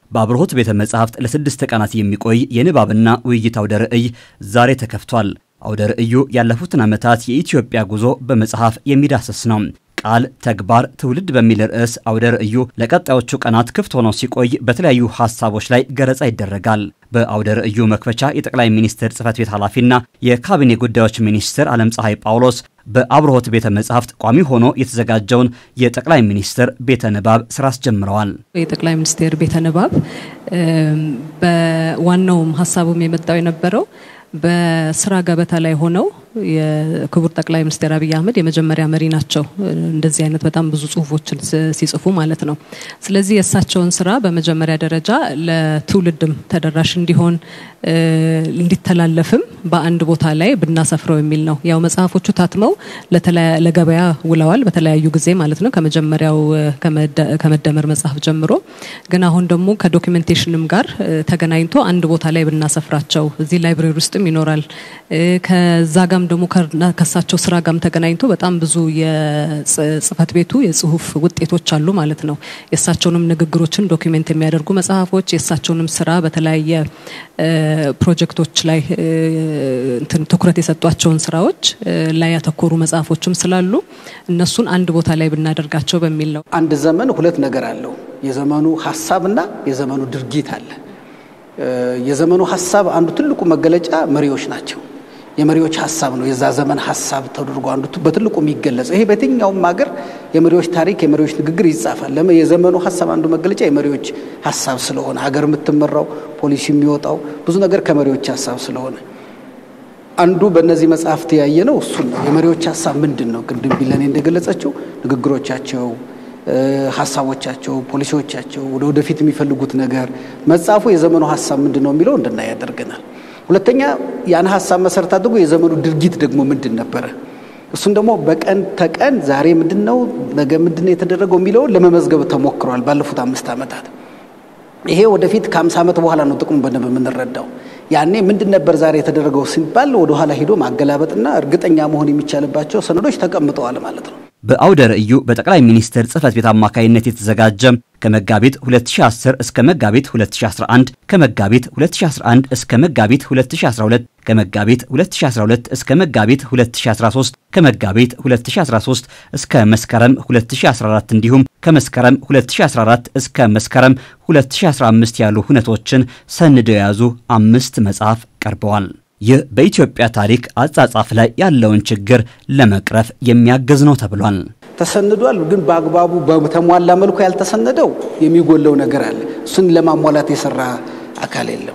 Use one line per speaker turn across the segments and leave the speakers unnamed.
በአብርሆት ቤተ መጻሕፍት ለስድስት ቀናት የሚቆይ የንባብና ውይይት አውደ ርዕይ ዛሬ ተከፍቷል። አውደ ርዕዩ ያለፉትን ዓመታት የኢትዮጵያ ጉዞ በመጽሐፍ የሚዳስስ ነው። ቃል ተግባር ትውልድ በሚል ርዕስ አውደ ርዕዩ ለቀጣዮቹ ቀናት ክፍት ሆኖ ሲቆይ በተለያዩ ሀሳቦች ላይ ገለጻ ይደረጋል። በአውደ ርዕዩ መክፈቻ የጠቅላይ ሚኒስትር ጽህፈት ቤት ኃላፊና የካቢኔ ጉዳዮች ሚኒስትር ዓለም ፀሐይ ጳውሎስ በአብርሆት ቤተ መጻሕፍት ቋሚ ሆኖ የተዘጋጀውን የጠቅላይ ሚኒስትር ቤተ ንባብ ስራ አስጀምረዋል።
የጠቅላይ ሚኒስቴር ቤተ ንባብ በዋናውም ሀሳቡም የመጣው የነበረው በስራ ገበታ ላይ ሆነው የክቡር ጠቅላይ ሚኒስትር አብይ አህመድ የመጀመሪያ መሪ ናቸው። እንደዚህ አይነት በጣም ብዙ ጽሁፎችን ሲጽፉ ማለት ነው። ስለዚህ የእሳቸውን ስራ በመጀመሪያ ደረጃ ለትውልድም ተደራሽ እንዲሆን እንዲተላለፍም በአንድ ቦታ ላይ ብናሰፍረው የሚል ነው። ያው መጽሐፎቹ ታትመው ለገበያ ውለዋል በተለያዩ ጊዜ ማለት ነው። ከመጀመሪያው ከመደመር መጽሐፍ ጀምሮ ግን አሁን ደግሞ ከዶኪሜንቴሽንም ጋር ተገናኝቶ አንድ ቦታ ላይ ብናሰፍራቸው እዚህ ላይብሬሪ ውስጥም ይኖራል ከዛ ጋም ደግሞ ከሳቸው ስራ ጋም ተገናኝቶ በጣም ብዙ የጽህፈት ቤቱ የጽሁፍ ውጤቶች አሉ ማለት ነው። የእሳቸውንም ንግግሮችን ዶኪሜንት የሚያደርጉ መጽሐፎች፣ የእሳቸውንም ስራ በተለያየ ፕሮጀክቶች ላይ ትኩረት የሰጧቸውን ስራዎች ላይ ያተኮሩ መጽሐፎችም ስላሉ እነሱን አንድ ቦታ ላይ ብናደርጋቸው በሚል ነው።
አንድ ዘመን ሁለት ነገር አለው። የዘመኑ ሀሳብና የዘመኑ ድርጊት አለ። የዘመኑ ሀሳብ አንዱ ትልቁ መገለጫ መሪዎች ናቸው። የመሪዎች ሀሳብ ነው። የዛ ዘመን ሀሳብ ተደርጎ አንዱ በትልቁ የሚገለጸው ይሄ በየትኛውም ሀገር የመሪዎች ታሪክ፣ የመሪዎች ንግግር ይጻፋል። ለምን የዘመኑ ሀሳብ አንዱ መገለጫ የመሪዎች ሀሳብ ስለሆነ ሀገር የምትመራው ፖሊሲ የሚወጣው ብዙ ነገር ከመሪዎች ሀሳብ ስለሆነ አንዱ በእነዚህ መጽሐፍት ያየ ነው። እሱን ነው የመሪዎች ሀሳብ ምንድን ነው? ቅድም ቢለኔ እንደገለጸችው ንግግሮቻቸው ሀሳቦቻቸው፣ ፖሊሲዎቻቸው፣ ወደ ወደፊት የሚፈልጉት ነገር መጽሐፉ የዘመኑ ሀሳብ ምንድን ነው የሚለው እንድናይ ያደርገናል። ሁለተኛ ያን ሀሳብ መሰረት አድርጎ የዘመኑ ድርጊት ደግሞ ምንድን ነበረ፣ እሱን ደግሞ በቀን ተቀን ዛሬ ምንድን ነው ነገ ምንድን ነው የተደረገው የሚለውን ለመመዝገብ ተሞክረዋል ባለፉት አምስት ዓመታት። ይሄ ወደፊት ከአምሳ ዓመት በኋላ ነው ጥቅሙ በደንብ የምንረዳው። ያኔ ምንድን ነበር ዛሬ የተደረገው ሲባል ወደኋላ ሂዶ ማገላበጥና እርግጠኛ መሆን የሚቻልባቸው ሰነዶች ተቀምጠዋል ማለት ነው።
በአውደ ርዕዩ በጠቅላይ ሚኒስትር ጽህፈት ቤት አማካይነት የተዘጋጀ ከመጋቢት 2010 እስከ መጋቢት 2011 ከመጋቢት 2011 እስከ መጋቢት 2012 ከመጋቢት 2012 እስከ መጋቢት 2013 ከመጋቢት 2013 እስከ መስከረም 2014 እንዲሁም ከመስከረም 2014 እስከ መስከረም 2015 ያሉ ሁነቶችን ሰንደው የያዙ አምስት መጽሐፍ ቀርበዋል። ይህ በኢትዮጵያ ታሪክ አጻጻፍ ላይ ያለውን ችግር ለመቅረፍ የሚያግዝ ነው ተብሏል።
ተሰንዷል፣ ግን በአግባቡ በተሟላ መልኩ ያልተሰነደው የሚጎለው ነገር አለ። እሱን ለማሟላት የሰራ አካል የለም።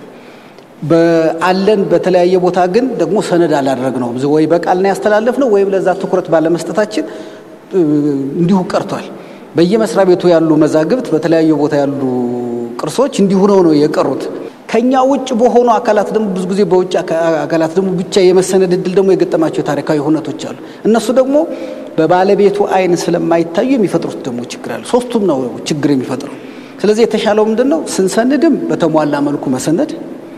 አለን በተለያየ ቦታ ግን ደግሞ ሰነድ አላደረግነው ወይ በቃል ነው ያስተላለፍነው ወይም ለዛ ትኩረት ባለመስጠታችን እንዲሁ ቀርቷል። በየመስሪያ ቤቱ ያሉ መዛግብት፣ በተለያየ ቦታ ያሉ ቅርሶች እንዲሁ ነው ነው የቀሩት። ከኛ ውጭ በሆኑ አካላት ደግሞ ብዙ ጊዜ በውጭ አካላት ደግሞ ብቻ የመሰነድ እድል ደግሞ የገጠማቸው ታሪካዊ ሁነቶች አሉ። እነሱ ደግሞ በባለቤቱ ዓይን ስለማይታዩ የሚፈጥሩት ደግሞ ችግር አለ። ሶስቱም ነው ችግር የሚፈጥረው። ስለዚህ የተሻለው ምንድን ነው? ስንሰንድም በተሟላ መልኩ መሰነድ፣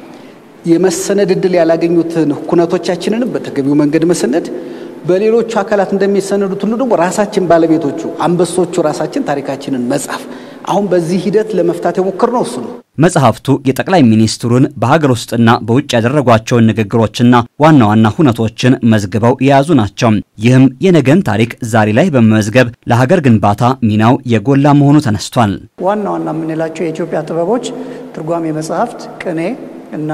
የመሰነድ እድል ያላገኙትን ኩነቶቻችንንም በተገቢው መንገድ መሰነድ፣ በሌሎቹ አካላት እንደሚሰነዱት ሁሉ ደግሞ ራሳችን ባለቤቶቹ አንበሶቹ ራሳችን ታሪካችንን መጻፍ አሁን በዚህ ሂደት ለመፍታት የሞከርነው እሱ ነው።
መጽሐፍቱ የጠቅላይ ሚኒስትሩን በሀገር ውስጥና በውጭ ያደረጓቸውን ንግግሮችና ዋና ዋና ሁነቶችን መዝግበው የያዙ ናቸው። ይህም የነገን ታሪክ ዛሬ ላይ በመመዝገብ ለሀገር ግንባታ ሚናው የጎላ መሆኑ ተነስቷል።
ዋና ዋና የምንላቸው የኢትዮጵያ ጥበቦች ትርጓሜ መጽሐፍት፣ ቅኔ እና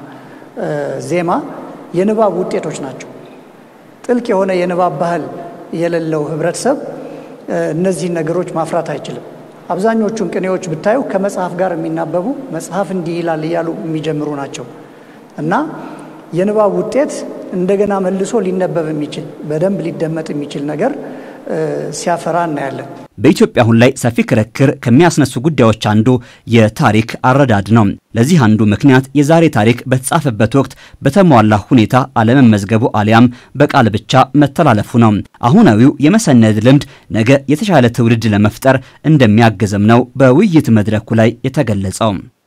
ዜማ የንባብ ውጤቶች ናቸው። ጥልቅ የሆነ የንባብ ባህል የሌለው ህብረተሰብ እነዚህን ነገሮች ማፍራት አይችልም። አብዛኞቹን ቅኔዎች ብታዩ ከመጽሐፍ ጋር የሚናበቡ መጽሐፍ እንዲህ ይላል እያሉ የሚጀምሩ ናቸው እና የንባብ ውጤት እንደገና መልሶ ሊነበብ የሚችል በደንብ ሊደመጥ የሚችል ነገር ሲያፈራ እናያለን።
በኢትዮጵያ አሁን ላይ ሰፊ ክርክር ከሚያስነሱ ጉዳዮች አንዱ የታሪክ አረዳድ ነው። ለዚህ አንዱ ምክንያት የዛሬ ታሪክ በተጻፈበት ወቅት በተሟላ ሁኔታ አለመመዝገቡ አሊያም በቃል ብቻ መተላለፉ ነው። አሁናዊው የመሰነድ ልምድ ነገ የተሻለ ትውልድ ለመፍጠር እንደሚያግዝም ነው በውይይት መድረኩ ላይ የተገለጸው።